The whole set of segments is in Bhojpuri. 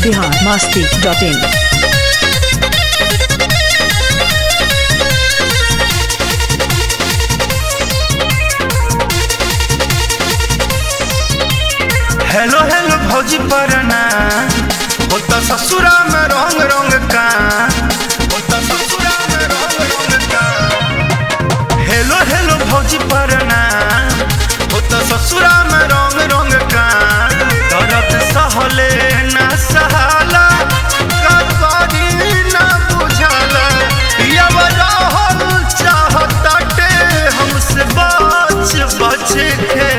Bihar Masti dot in hello hello भौजी परना होता ससुरा में रंग रंग का होता ससुरा में रंग रंग का हेलो हेलो भौजी परना होता ससुरा में रंग रंग का दर्द सहले ना सहाला का करी ना बुझाला पियावा रहल चाहताटे हमसे बच बच के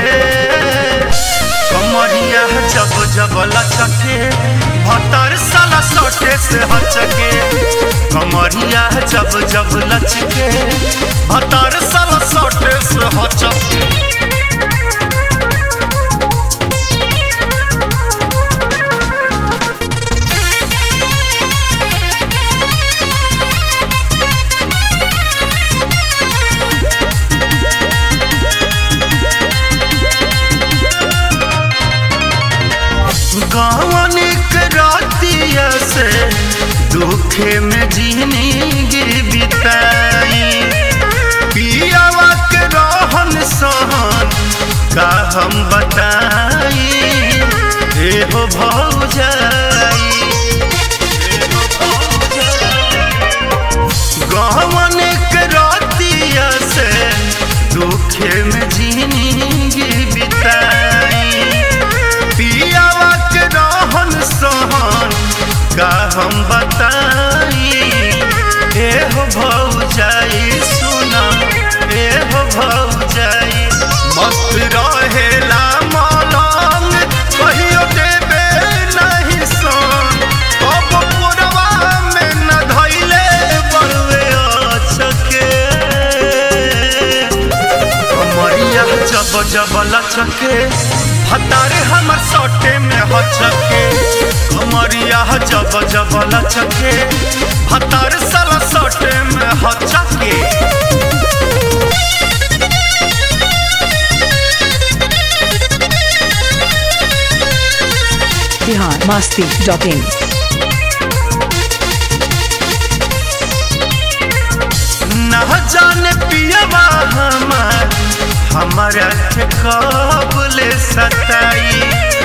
कमरिया जब जब लचके भतर साला सटे से हचके कमरिया जब जब लचके भतर साला सटे से हचके गावनिक रातिया से दुखे में जिंदगी बिताई पियावा के रहन सहन का हम बताई हे हो भौजाई गावनिक रातिया से दुखे में जिंदगी बिताई पियावा के रहन सहन का हम बताई ए हो भौजाई सुना ए हो भौजाई मस्त रहेला मलंग कहियो देबे नहीं सन अब पुरवा में न धइले बड़वे अचके कमरिया जब जब लचके हतारे हमर सटे में हचके कमरिया जब जब लचके हतारे साला सटे में हचके बिहार मस्ती डॉट इन न जाने पियवा हमार हमारा के कब ले सताई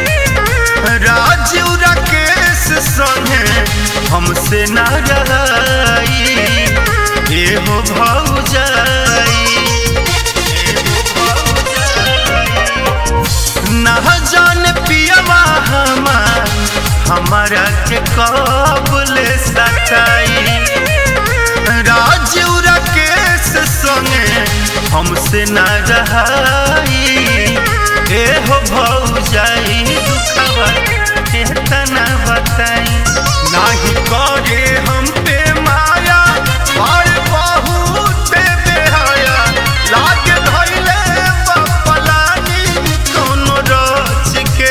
राजू राकेश संगे हमसे न रही ए हो भौजाई ए हो भौजाई। न जाने पियवा हमार हमारा के कब ले सताई राजू राकेश संगे हमसे न रहाई ए हो भौजाई दुखवा केतना बताई नाही करे हम पे माया और बहुत बेहाया लागे धइले बपलानी कोनो रच के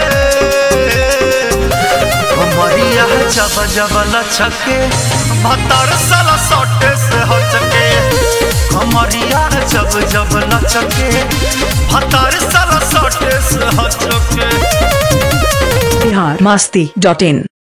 कमरिया जब जब लचके भतर साला सटे से हचके कमरिया जब जब लचके भतर साला सटे से हचके बिहार मस्ती डॉट इन